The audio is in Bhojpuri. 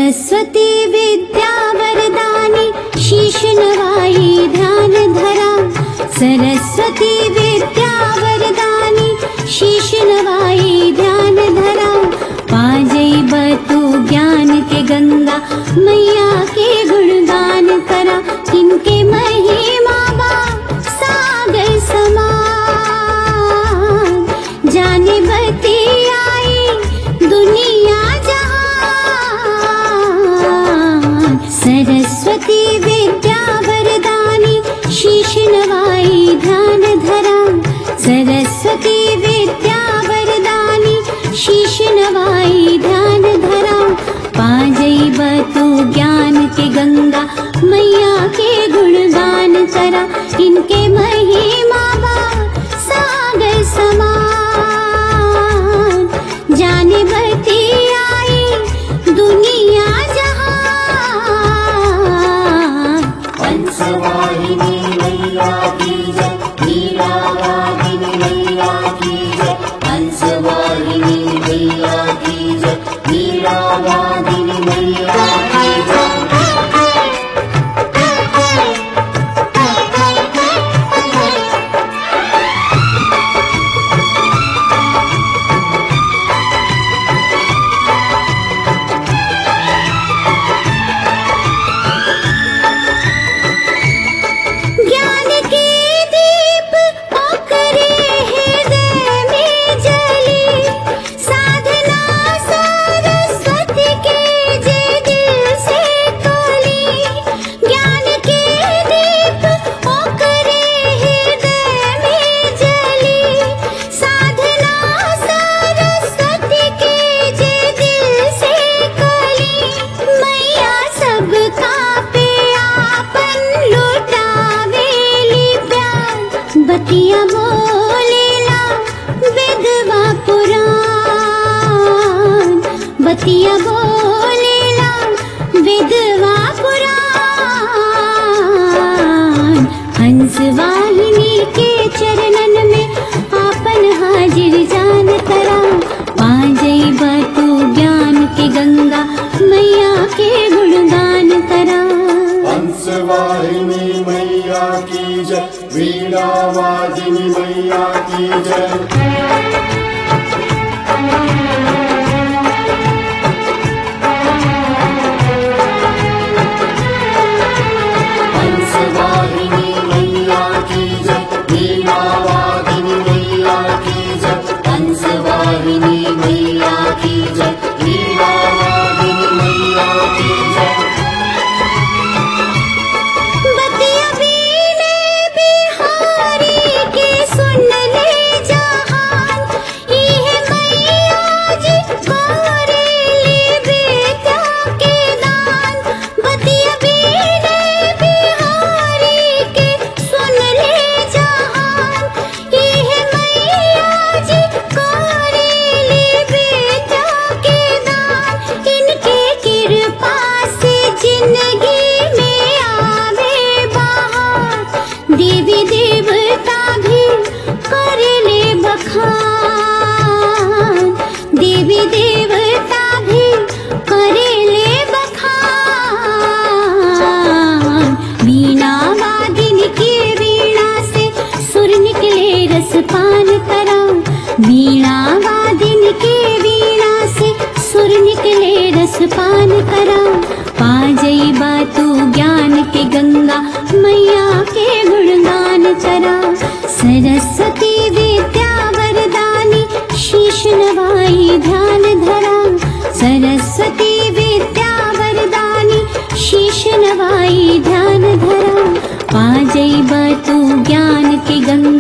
सरस्वती विद्या वरदानी शीश नवाई ध्यान धरा सरस्वती विद्या वरदानी शीश नवाई ध्यान धरा पाजई बतु ज्ञान के गंगा मैया के गुणगान करा इनके महिमा बा सागर समान जाने बती आई दुनिया जहान सरस्वती विद्या वरदानी शीश नवाई ध्यान धरा सरस्वती विद्या वरदानी शीश नवाई ध्यान धरा पाजई बतु ज्ञान के गंगा मैया के गुणगान करा इनके महिमा बा सागर समान जाने बती आई दुनिया जहान हंसवाहिनी मैया की जय लीलावाहिनी मैया की जय हंसवाहिनी मैया की जय लीलावाहिनी मैया की जय ज्ञान के दीप ओकरे हृदय में जली साधना सरस्वती के जे दिल से खोली ज्ञान के दीप ओकरे हृदय में जली साधना सरस्वती के जे दिल से खोली मैया सबका पे आपन लुटावेली प्यार बतिया बोलेला विधवा पुराण बतिया बोलेला विधवा पुराण हंस वाहिनी के चरणन में आपन हाजिर जान करा पाजई बतू ज्ञान के गंगा मैया के गुणगान करा हंसवाहिनी मैया की जय वीणावादिनी मैया की जय हंसवाहिनी मैया की जय वीणावादिनी मैया की जय हंसवाहिनी मैया की जय वीणावादिनी मैया की जय बतिया बीने बिहारी के सुन ले जहान ये मैया जी करेली बेटा के दान बतिया बीने बिहारी के सुन ले जहान ये मैया जी करेली बेटा के दान इनके कृपा से जिंदगी में आवे बहार देवी देवता भी कर ले बखान देवी देवता भी कर ले बखान वीणा वादिन की वीणा से सुर निकले रस पान करा वीणा वादिन के वीणा से सुर निकले रस पान करा पाजई बातू ज्ञान के गंगा मैया के गुणगान करा सरस्वती विद्या वरदानी शीश नवाई ध्यान धरा सरस्वती विद्या वरदानी शीश नवाई ध्यान धरा पाजई बातू ज्ञान के गंगा